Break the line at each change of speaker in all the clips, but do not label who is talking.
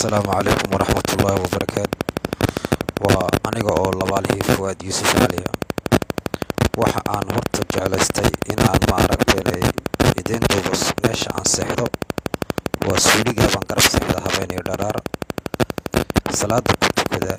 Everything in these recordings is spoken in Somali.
asalaamu calaykum waraxmatullaahi wabarakaatu waa aniga oo labaalihii fuwaad yuusuf caliya waxa aan horta jeclaystay inaan ma aragteenay idiin duubo meesha aan seexdo waa suuligaa baan garab seexda habeeniyo dharaar salaada ku tukada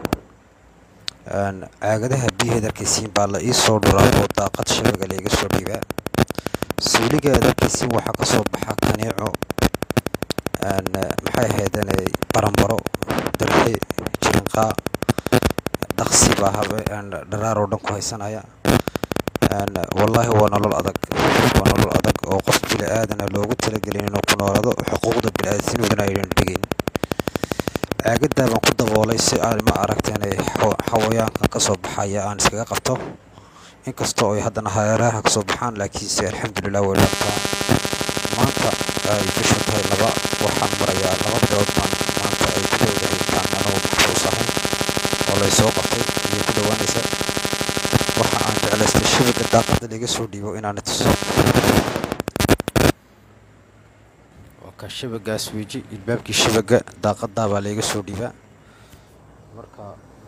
caagadaha biyaheed arkaysiin baa la ii soo dhuraa oo daaqad shabaga laiga soo dhiibaa suuligeed arkaysiin waxaa ka soo baxa kaniico maxay ahaydeenay baranbaro darxe jirinqaa dhaqsi baa habe dharaar oo dhan ku haysanaya wallaahi waa nolol adag waa nolol adag oo qof bili aadana loogu talagelin inuu ku noolaado xuquuqda bili-aadamnimadana aynan dhigayn caagadaa baan ku daboolay si aan ma aragteenay xawayaankan ka soo baxaya aan iskaga qabto inkastoo ay haddana hareeraha ka soo baxaan laakiinse alxamdulilah way dhabtaa maanta ay bisha tahay laba waxaan marayaa laba bilood baan maanta ay ku dhowdahay intaan anuu maxbuus ahay oo lay soo qabtay ayay ku dhowaanaysa waxa aan jeclaystay shabaga daaqada laga soo dhiibo inaan tuso waa ka shabagaas weji ilbaabkii shabaga daaqadaa baa layga soo dhiibaa marka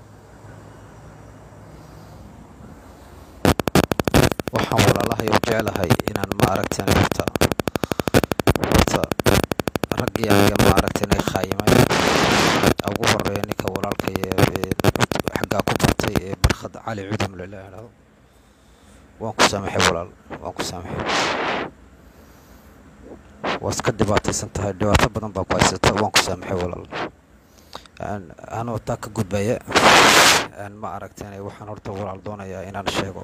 waxaan walaalahay oo jeclahay inaan ma aragteen horta horta raggii aniga ma aragteen khaayimay ugu horeeya ninka walaalkay ee xaggaa ku bartay ee barkhad cali cudum lala idhaahdo waan ku saamaxay walaal waan ku saamaxay waad ka dhibaataysan tahay dhibaato badan baa ku haysata waan ku saamaxay walaal anoo taa ka gudbaya ma aragteen waxaan horta walaal doonayaa inaan sheego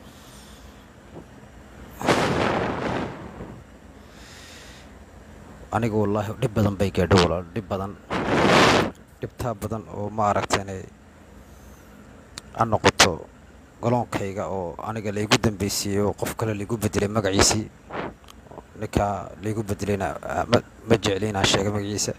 aniga wallaahi dhib badan bay gaadho walaal dhib badan dhibtaa badan oo ma aragteenay ha noqoto goloonkayga oo aniga laygu dambaysiiyey oo qof kale laygu bedelay magaciisii ninkaa laygu bedelayna ma jecli inaan sheega magaciisa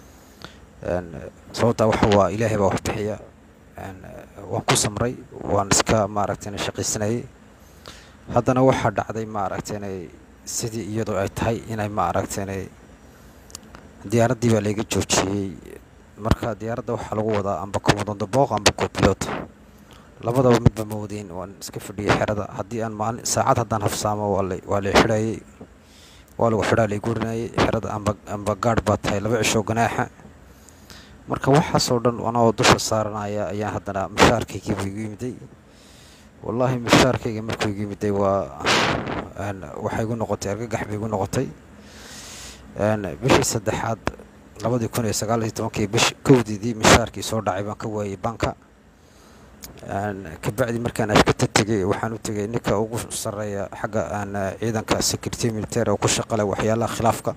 sababtaa waxa waa ilaahay baa wax bixiya waan ku samray waan iska maaragteenay shaqaysanayay haddana waxaa dhacday ma aragteenay sidii iyadoo ay tahay inay ma aragteenay diyaaraddii baa layga joojiyey marka diyaaradda waxaa lagu wadaa amba komodondo booq amba cobilot labadaba midba ma wadayn waan iska fadhiyay xerada haddii aan maalin saacad haddaan hafsaamo waa lay xidhayay waa lagu xidhaa lay gurinayay xerada amba amba gaadh baa tahay laba cishoo ganaaxa marka waxaasoo dhan anoo dusha saaranaya ayaan haddana mashaarkaygiibu igu yimiday wallaahi mashaarkayga markuu igu yimiday waa waxay igu noqotay argagax bay igu noqotay bishii saddexaad labadii kun iyo sagaal iyo tobankii bish kowdeedii mishaarkii soo dhacay baan ka waayey banka kabacdi markaan ashkata tegay waxaan u tegay ninka ugu sarreeya xagga ciidanka security military oo ku shaqale waxyaalaha khilaafka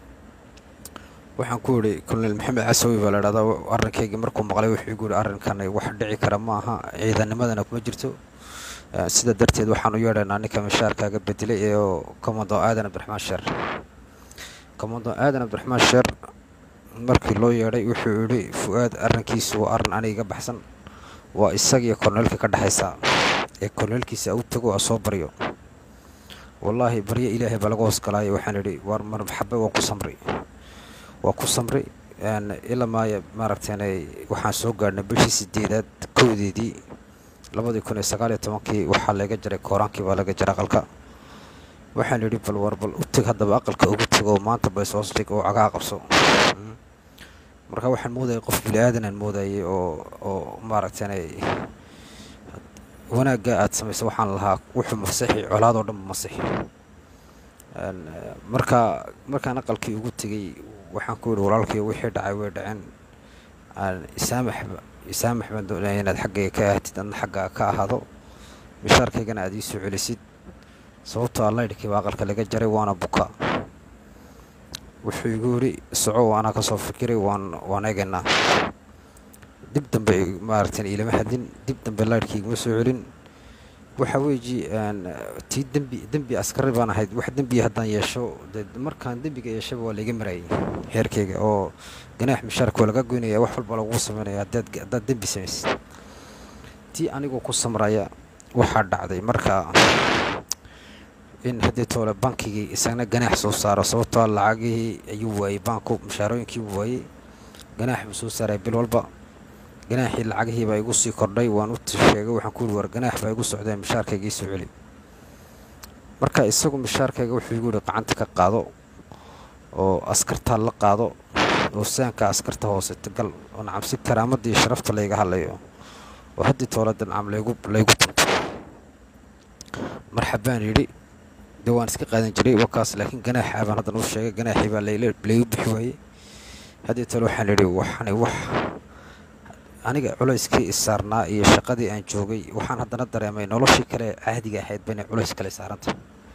waxaan ku yidhi colonel maxamed casawi baa la idhahdaa arrinkaygii markuu maqlay wuxuu igu yidhi arrinkan wax dhici kara ma aha ciidanimadana kuma jirto sida darteed waxaan u yeedhaynaa ninka mishaarkaaga bedelay ee commando aadan abdiraxmaan sheer commando aadan abdiraxmaan sheer markii loo yeedhay wuxuu yidhi fu-aad arrinkiisu waa arrin aniga iga baxsan waa isagiiyo korneelka ka dhexaysaa ee korneelkiisa u tago a soo baryo wallaahi baryo ilaahay baa laga hoos galaayo waxaan idhi war marxabe waan ku samray waa ku samray ilaa maaya maaragteenay waxaan soo gaadhnay bishii sideedaad kowdeedii labadii kun iyo sagaal iyo tobankii waxaa laga jaray kooraankii baa laga jaray aqalka waxaan idhi bal war bal u teg haddaba aqalka ugu tego maanta bayshoos dhig oo cagaa qabso marka waxaan moodayay qof bili aadanaan moodayay oo oo maaragteenay wanaagga aada samaysa waxaan lahaa wuxuu masixi colaadoo dhan masixi marka markaan aqalkii ugu tegey waxaan ku yidhi walaalkii wixii dhacay way dhaceen isaamax isaamax baan doonaya inaad xaggayga ka ahatid adna xaggaa ka ahaado mishaarkaygana aada ii soo celisid sababtoo allaydhkii baa aqalka laga jaray waana buka wuxuu igu yidhi soco anaa kasoo fikiray waan waan eegaynaa dib dambe maaragtan ilama hadlin dib dambe laydhkii iguma soo celin waxa weeji tii dembi dembi askari baan ahayd wax dembiya haddaan yeesho de markaan dembiga yeeshaba waa layga marayay heerkayga oo ganaax mishaarka waa laga goynaya wax walba lagugu sameynaya haddaad haddaad dembi samaysid tii anigoo ku samraya waxaa dhacday marka in haddii toole bankigii isagna ganaax soo saaro sababtoo lacagihii ayuu waayey baanku mushaarooyinkii uu waayey ganaax buu soo saaray bil walba ganaaxii lacagihii baa igu sii kordhay waan u sheegay waxaan ku yidhi war ganaax baa igu socdeen mishaarkayga ii soo celi marka isagu mishaarkayga wuxuu igu yidhi gacanta ka qaado oo askartaa la qaado oo saanka askarta hoose gal oo nacam si karaamadda iyo sharafta layga hadlayo oo haddii toolada nacam laygu laygu tunto marxabaan yidhi dee waan iska qaadan jiray wakaas laakiin ganaaxa baan haddan u sheegay ganaaxii baa laygu bixi waayey haddii tole waxaan idhi waxani wax aniga culayskii isaarnaa iyo shaqadii aan joogay waxaan haddana dareemay noloshii kale caadiga ahayd bainay culays kale saaranta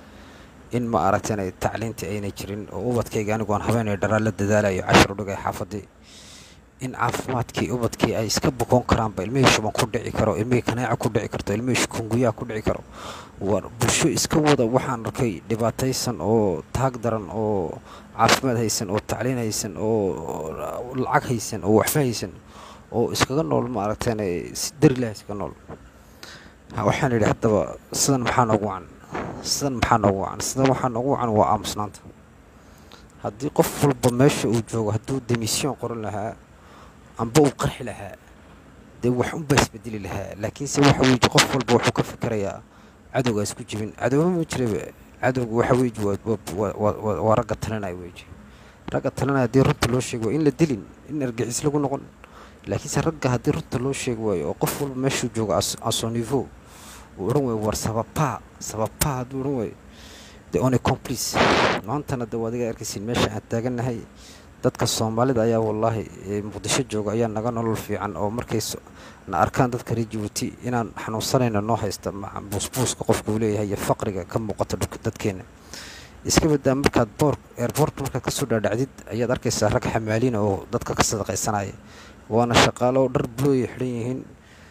in ma aragteenay tacliintii aynay jirin oo ubadkayga anigu aan habeenay dharaa la dadaalayo cashar u dhigay xaafadii in caafimaadkii ubadkii ay iska bukoon karaanba ilmihii shuban ku dhici karo ilmihii kanaaca ku dhici karto ilmihii shukunguyaha ku dhici karo war bulsho iska wada waxaan arkay dhibaataysan oo taag daran oo caafimaad haysan oo tacliin haysan oo lacag haysan oo waxba haysan oo iskaga nool ma aragteen si darilah iskaga nool waxaan idhi haddaba sidan maxaa noogu wacan sidan maxaa noogu wacan sidan waxaa noogu wacan waa aamusnaanta haddii qof walba meesha uu joogo hadduu demisyon qoran lahaa amba uu qarxi lahaa dee wax unbaa isbedeli lahaa laakiinse waxa weeye qof walba wuxuu ka fikirayaa cadowgaa isku jibin cadowba ma jiraba cadowga waxa weeye waa ragga talinaya weeye ragga talinaya haddii runta loo sheegi waayo in la dilin in argixis lagu noqon laakiinse ragga haddii runta loo sheegi waayo oo qof walba meeshuu joogo asonivo uu odhan waayo war sababaa sababaa hadduu odhan waayo de one complice maantana de waadiga arkaysiin meesha aan taagannahay dadka soomaalida ayaa wallaahi muqdisho jooga ayaa naga nolol fiican oo markay na arkaan dadka reer jabuuti inaan xanuunsanayna noo haysta buusbuuska qofka uu leeyahay iyo faqriga ka muuqata dadkeena iska badaa markaad boor eerboortka markaad kasoo dhaadhacdid ayaad arkaysaa rag xamaaliina oo dadka ka sadaqaysanaya waana shaqaalo dhar bulooya xidhan yihiin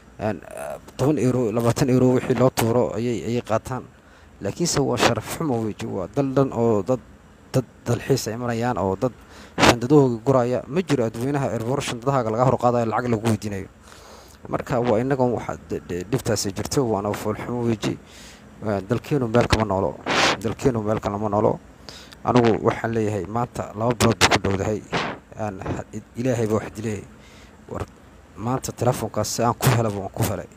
toban euro labaatan euro wixii loo tuuro ayay ayay qaataan laakiinse waa sharaf xumo weji waa dal dhan oo dad dad dalxiis ay imanayaan oo dad shandadahooga guraya ma jiro adweynaha erboor shandadahaaga laga hor qaadayo lacag lagu weydiinayo marka waa inagan waxa dhibtaasi jirto waana foolxumo weji dalkeenu meel kama noolo dalkeenu meel kalama noolo anigu waxaan leeyahay maanta laba bilood buu ku dhowdahay ilaahay baa wax dileeyay war maanta telefoonkaas si aan ku helaba waan ku helay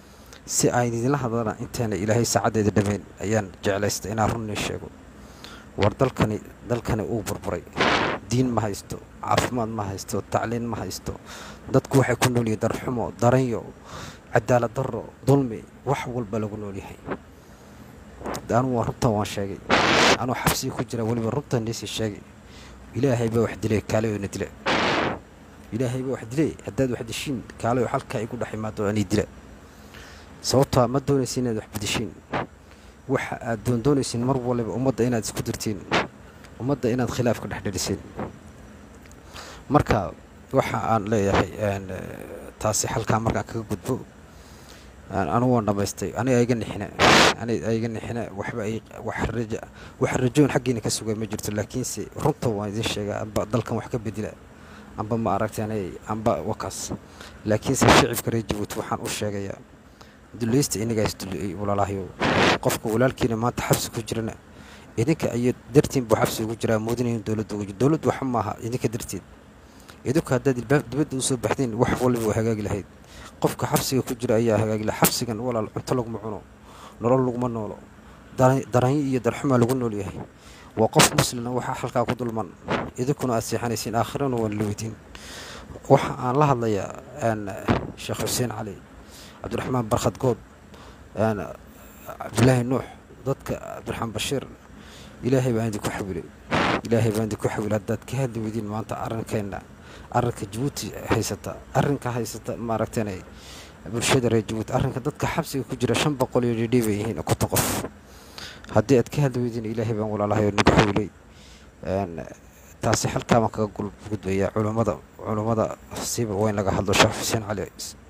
si aan idinla hadlana inteena ilaahay saacaddeeda dhammayn ayaan jeclaystay inaan runnii sheego war dalkani dalkani uu burburay diin ma haysto caafimaad ma haysto tacliin ma haysto dadku waxay ku noolyihiin darxumo daranyo cadaalad darro dulmi wax walba lagu noolyahay anugu waa runtan waan sheegay anuu xabsigii ku jira weliba runtan niisii sheegay ilaahay baa wax dilay kaalayoona dila ilaahay baa wax dilay haddaad wax dishiin kaalayo halkaa igu dhex imaado anii dila sababtaa ma doonaysa inaad wax bedeshiin waxa aad doondoonaysiin mar waliba ummadda inaad isku dirtiin ummadda inaad khilaaf ka dhex dhedhiseen marka waxa aan leeyahay taasi halkaa markaan kaga gudbo anugu waan dhamaystay aniga iga nixina aniga iga nixina waxba ay wax raja wax rajoon xaggiina ka sugay ma jirto laakiinse runta waan idin sheegaa amba dalkan wax ka bedela amba ma aragteen amba wakaas laakiinse shicibka reer jabuuti waxaan u sheegayaa dulaysta inagaas walaalahyo qofka walaalkiina maanta xabsi ku jirana idinka iyo dartiin buu xabsi ugu jiraa moodinayin dowladda ugu jir dowladdu waxa maaha idinka darteed idinku haddaad ilbaab dibadda usoo baxdeen wax waliba waa hagaagi lahayd qofka xabsiga ku jira ayaa hagaagi laha xabsigan walaal cunto laguma cuno nolol laguma noolo daranyo iyo darxumaa lagu nool yahay waa qof muslina waxaa halkaa ku dulman idinkuna aad seexanaysiin aakhirana waan la weydiin waxa aan la hadlayaa sheekh xuseen cali cabdiraxmaan barkhad good cabdilaahi nuux dadka cabdiraxmaan bashiir ilaahay baan idinku xawilay ilaahay baan idinku xawilay haddaad ka hadli weydiin maanta arrinkeenna arrinka jabuuti haysata arrinka haysata maaragteen bulshada reer jabuuti arrinka dadka xabsiga ku jira shan boqol iyo dhidhii bay yihiin konton qof haddii aad ka hadli weydiin ilaahay baan walaalahay oo nagu xawilay taasi halkaa baan kaga gudbayaa culummada culummada siiba waa in laga hadlo sheekh xuseen cali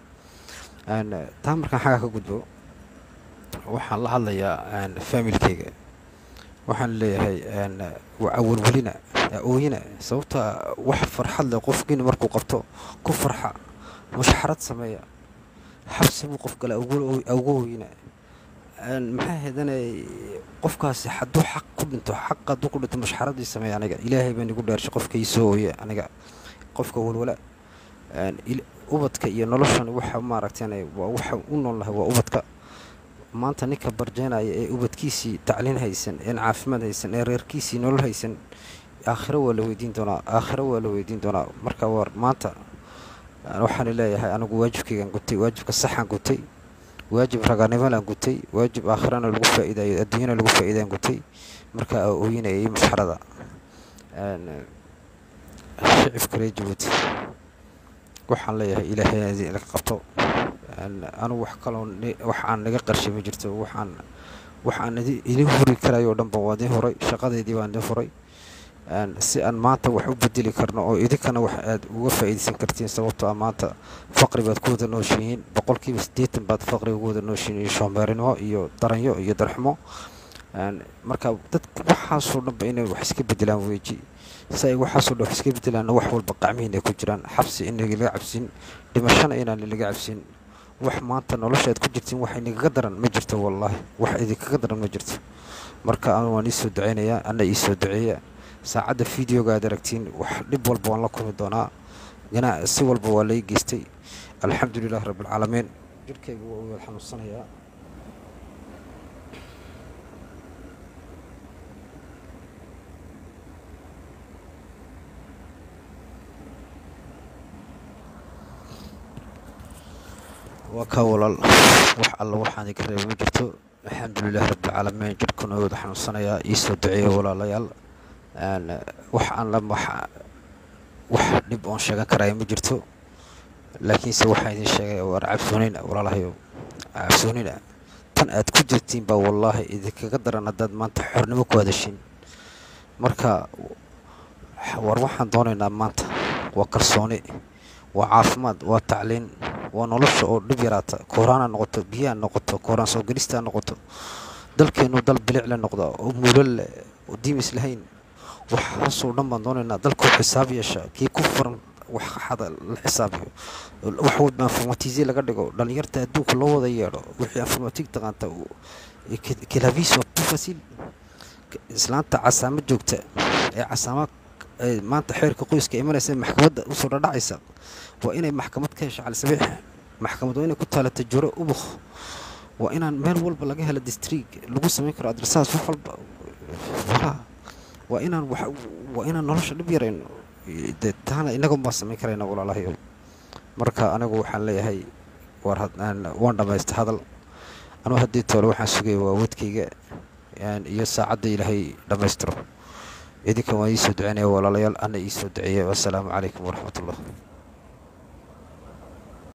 taa markaan xaggaa ka gudbo waxaan la hadlayaa faamilkeyga waxaan leeyahay awalwelina ooyina sababta wax farxad leh qofkiina markuu qabto ku farxa mushxarad sameeya xabsi buu qof gale awga ooyina maxaa heedanay qofkaasi hadduu xaq ku dhinto xaq hadduu ku dhinto mushxaradii sameeya aniga ilaahay baan igu dheershay qofka ii soo ooye aniga qofka walwala ubadka iyo noloshan waxa maaragtay waa waxa u noolnahay waa ubadka maanta ninka barjeenaya ee ubadkiisii tacliin haysan een caafimaad haysan ee reerkiisii nolol haysan aakhiro waa la weydiin doonaa aakhiro waa la weydiin doonaa marka war maanta waxaan leeyahay anigu waajibkaygaan gutay waajibka saxaan gutay waajib raganimalaan gutay waajib aakhirana lagu faa'iidayo adduunyana lagu faa'iidaan gutay marka aa ooyinayay masxarada shicibka reer jabuuti waxaan leeyahay ilaahay laga qabto anugu wax kaloo wax aan naga qarshay ma jirto waxaan waxaan idin huri karayo o dhanba waa idin horay shaqadeedii baan idin furay si aan maanta wax u bedeli karno oo idinkana wax aad uga faa'iidaysan kartiin sababtoo ah maanta faqri baad ku wada nooshihiin boqolkiiba siddeetan baad faqriga ku wada nooshihiin iyo shoombeerinimo iyo daranyo iyo darxumo marka dadka waxaasoo dhanba inay wax iska bedelaan weeji si ay waxaasoo dhan wax iska bedelaanna wax walba qacmihiin ay ku jiraan xabsi inagalaga cabsin dhimashana inaan laga cabsin wax maanta nolosha aad ku jirtiin wax inagaga daran ma jirto wallaahi wax idinkaga daran ma jirto marka anu waan iisoo ducaynayaa anna iisoo duceeya saacadda videoga aad aragtiin wax dhib walba waan la kulmi doonaa ganaa si walba waa lai geystay alxamdu lilahi rabbialcaalamiin jirhkayga waa wada xanuunsanayaa waa kaa walaal wax alla waxaan iga reeba ma jirto alxamdulilahi rabbialcaalamiin jirhkuna wada xanuunsanayaa iisoo duceeya walaalayaal wax aan la wax dhib oon sheegan karaya ma jirto laakiinse waxaan idin sheegay waar cabsoonina walaalahayo cabsoonina tan aad ku jirtiin baa wallaahi idinkaga daran haddaad maanta xornimo ku hadashin marka war waxaan doonaynaa maanta waa kalsooni waa caafimaad waa tacliin waa nolosha oo dhib yaraata kooraan ha noqoto biyo ha noqoto kooraan soo gelista ha noqoto dalkeennu dal bilicla noqda oo muulal leh oo diimis lahayn waxaasoo dhan baan doonaynaa dalkoo xisaab yeesha kii ku furan wax xada la xisaabiyo wax walba informatize laga dhigo dhalinyarta adduunka loo wada yeedho wixii informatig taqaanta kilavis waa ku fasiil islaanta casaamo joogta ee casaama maanta xeerka qoyska imanaysa maxkamadda usoo dhadhacaysa waa inay maxkamad ka hesho calisabiix maxkamad waa inay ku taalata juro ubuk waa inaan meel walba laga helo distriig lagu samayn karo adresaas wax walba waa inaan waa inaan nolosha dhib yarayno de taana inagun baan samayn karayna walaalahayo marka anigu waxaan leeyahay waan dhammaysta hadal anugu haddii toole waxaan sugaya waa wadkayga iyo saacadda ilaahay dhammaystiro idinkan waan iisoo duceynaya walaalayaal ana iisoo duceeya wassalaamu calaykum waraxmat ullah